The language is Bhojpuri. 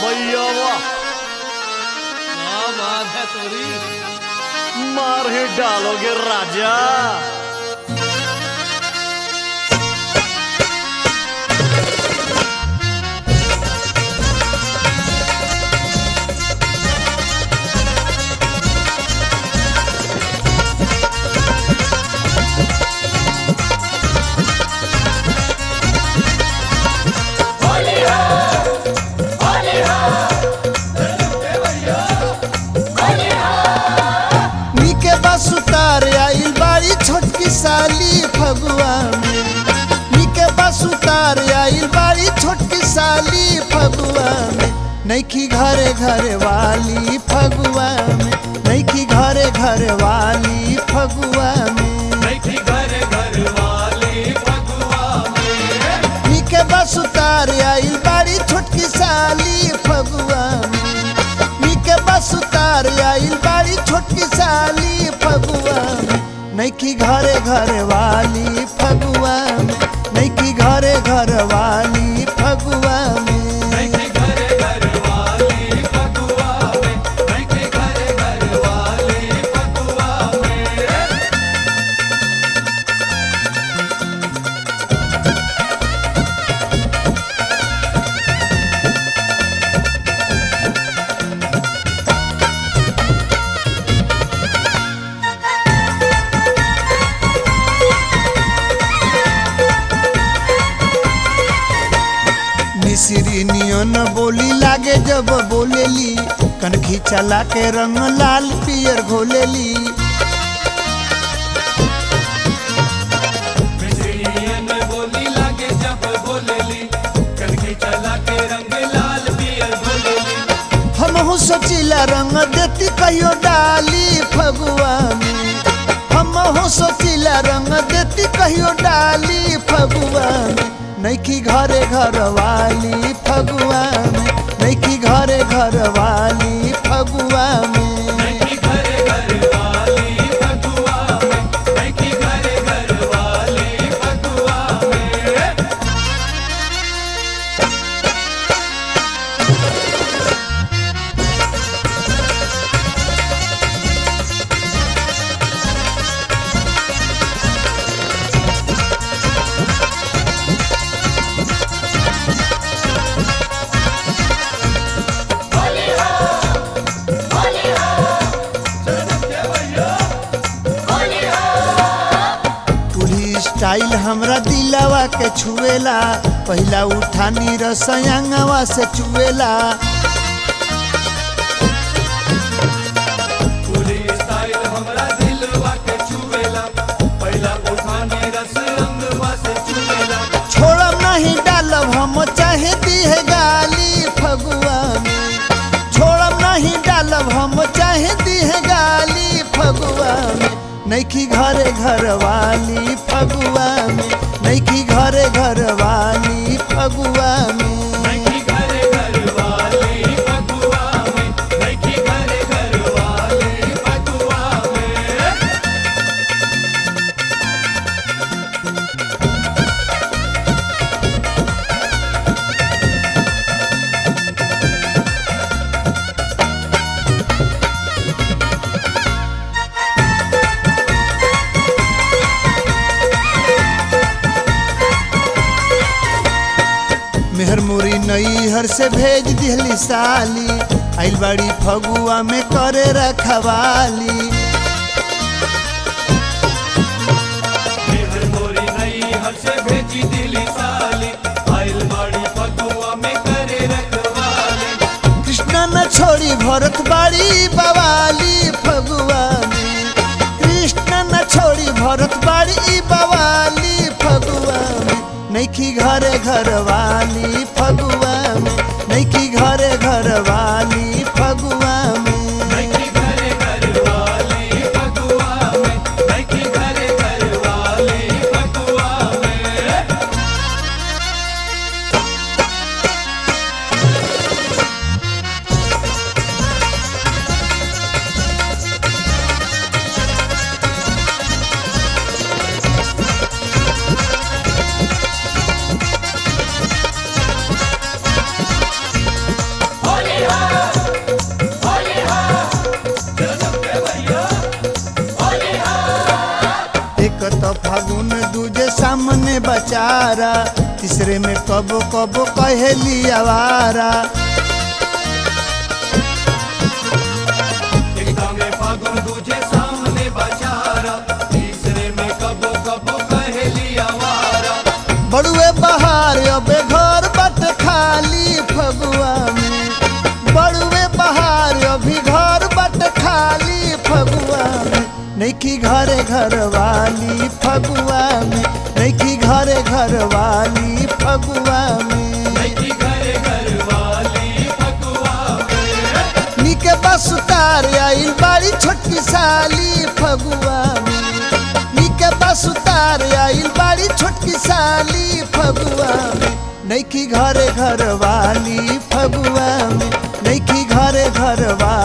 भैया वाह क्या बात है तोरी मार ही डालोगे राजा नीके बस उतार आइल बाड़ी छोटकी साली फगुआ में नीके बस उतार आइल बाड़ी छोटकी साली फगुआ में नैखी घरे घरे वाली फगुआ में नैखी घरे घरे वाली फगुआ में नीके बस उतार आइल बाड़ी छोटकी साली फगुआ में नीके बस उतार आइल बाड़ी छोटकी साली फगुआ में नैखी घरे घरे वाली फगुआ में नैखी घरे घर वाली फगुआ में मिसरी नियन बोली लागे जब बोलेली कनखी चला के रंग लाल पियर घोलेली हम सोचिला रंग देती कहियो डाली फगुआ में हम सोचिला रंग देती कहियो डाली फगुआ में नैखी घरे घर वाली फगुआ में नैखी घरे घर वाली फगुआ में पूरी स्टाइल हमरा दिलावा के छुएला पहिला उठानी रसयांगवा से चुएला छोड़ब नहीं डालब हम चाहे दिहे गाली फगुआ में छोड़ब नहीं डालब हम चाहे दिहे गाली फगुआ में नैखी घरे घर वाली फगुआ में नैखी घरे घर वाली फगुआ में मेहर मुरी नई हर से भेज दिहली साली आइल बाड़ी फगुआ में करे रखवाली कृष्णा न छोड़ी भरत बाड़ी बवाली फगुआ में कृष्ण न छोड़ी भरत बाड़ी बवाली फगुआ में नैखी घरे घर वाली फगुआ में नैखी घरे घर वाली फगुआ में सामने बचारा तीसरे में कबो कबो कहेली आवारा एकता में फागुन दूजे सामने बचारा तीसरे में कबो कबो कहेली आवारा बड़ुए बहार अबे घर बट खाली फगुआ में बड़ुए बहार अभी घर बट खाली फगुआ में नैखी घरे घर वाली फगुआ में नैखी घरे घर वाली फगुआ में नैकी घरे घर वाली फगुआ में निके बस उतार आइल बाड़ी छोटकी साली फगुआ में निके बस उतार आइल बाड़ी छोटकी साली फगुआ में नैखी घरे घर वाली फगुआ में नैखी घरे घर वाली